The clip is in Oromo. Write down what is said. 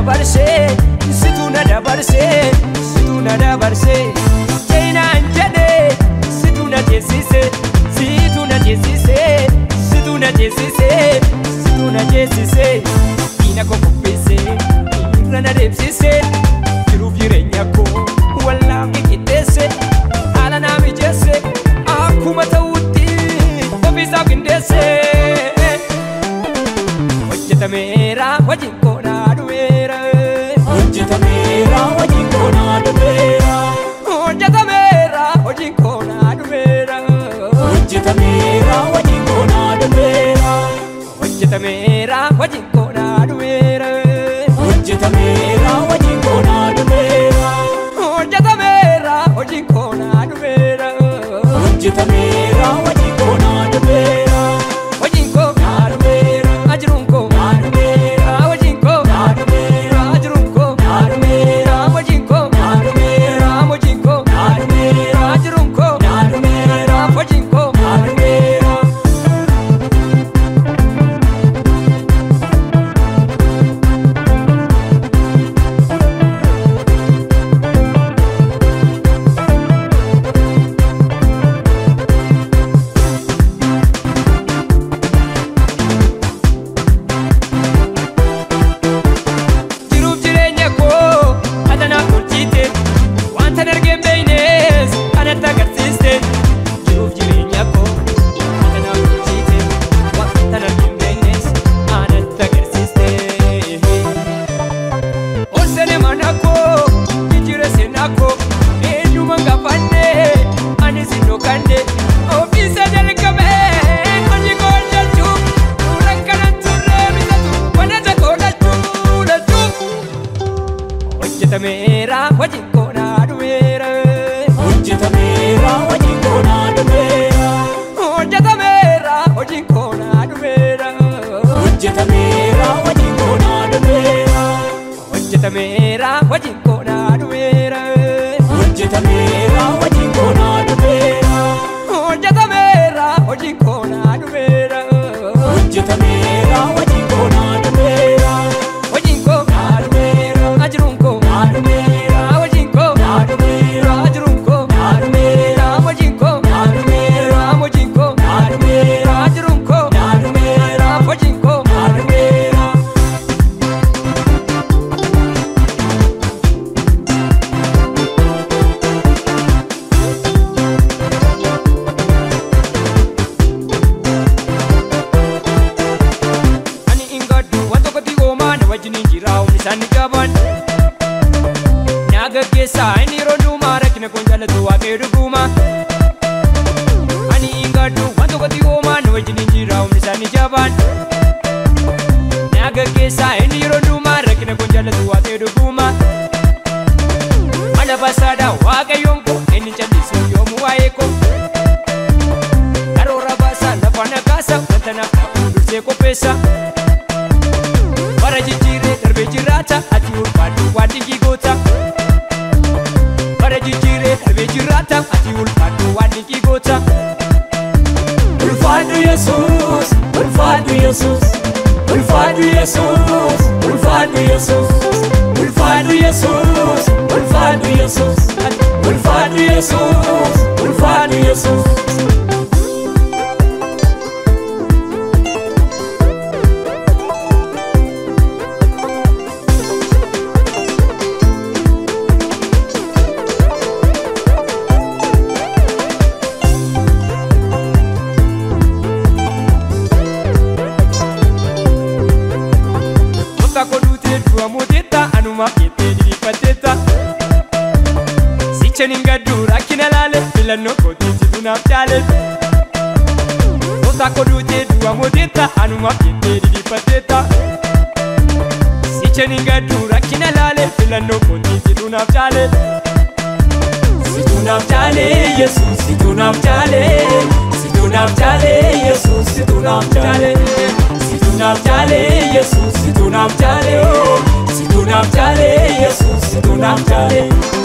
dabarsee situ na dabarsee situ na dabarsee seenaan jedhee situ na jeesisee situ na jeesisee situ na jeesisee situ na jeesisee diina koo qopheessee irra na deebsisee jiruuf jireenya koo wallaan qixxeessee haala naa mijeessee akkuma ta'utti ofiisaaf qindeessee. hojjetameera hojiin koonaa dhumeera hojjetameera hojiin koonaa dhumeera hojjetameera hojiin koonaa dhumeera hojjetameera hojiin koonaa dhumeera hojjetameera hojiin koonaa dhumeera hojjetameera hojiin koonaa dhumeera hojjetameera hojiin koonaa dhumeera hojjetameera hojiin koonaa dhumeera hojiin koonaa dhumeera ajiruun koonaa dhumeera hojiin koonaa dhumeera ajiruun koonaa dhumeera hojiin koonaa dhumeera hojiin koonaa dhumeera ajiruun koonaa dhumeera hojiin koonaa dhumeera. jiruuf jireenya koo atanaaf tolchite wanta dargeen beeynes anatti agarsiiste jiruuf jireenya koo atanaaf tolchite wanta dargeen beeynes anatti agarsiiste ol sene mana koo jijjiire seenaa koo eenyuma gaafanne ani si dhokkanne ofiisa jalqabee hojii koo hojjechuuf suuraa kana turree bitatu wanata koo lachuu lachuu hojjetameera hojiin koonaa dhumeera hojjetameera hojiin koonaa dhumeera hojjetameera hojiin koonaa dhumeera hojjetameera hojiin koonaa dhumeera hojjetameera hojiin koonaa dhumeera hojjetameera hojiin koonaa dhumeera hojjetameera hojiin koonaa dhumeera hojjetameera hojiin koonaa dhumeera hojiin koonaa dhumeera ajiruun koonaa dhumeera hojiin koonaa dhumeera ajiruun koonaa dhumeera hojiin koonaa dhumeera hojiin koonaa dhumeera ajiruun koonaa dhumeera hojiin koonaa dhumeera. ani ingaddu waan tokkotti hoomaa na wajjiniin jira humni isaanii qaban na gaggeessaa inni yeroo duumaa rakkina koon jaallatu waaqayyo dhuguma ani ingaddu waan tokkotti hoomaa na wajjiniin jira humni isaanii jaban na gaggeessaa inni yeroo duumaa rakkina koon jaallatu waaqayyo dhuguma mala basaadha waaqayyoon koo inni callisu yoomuu waa'ee koo karoora baasaa lafa nagaasa wanta naaf ta'u dursee qopheessa bara jijjiiree darbee jiraata ati ulfaadhu waan dinqii goota bara jijjiiree darbee jiraata ati ulfaadhu waan dinqii goota ulfaadhu yesuus ulfaadhu yesuus ulfaadhu yesuus ulfaadhu yesuus ulfaadhu yesuus ulfaadhu yesuus ulfaadhu yesuus ulfaadhu yesuus Goota koduutee du'a mooteetta anumaaf jettee diriirfatteetta. Sicha nin gaddu rakkina laale filannoo kootii situ naaf jaale. Goota koduutee du'a mooteetta anumaaf jettee diriirfatteetta. Sicha nin gaddu rakkina laale filannoo kootii situ naaf jaale. situ naaf jaale yesuus situ naaf jaale situ naaf jaale yesuus situ naaf jaale situ naaf jaale yesuus situ naaf jaale situ naaf jaale yesuus situ naaf jaale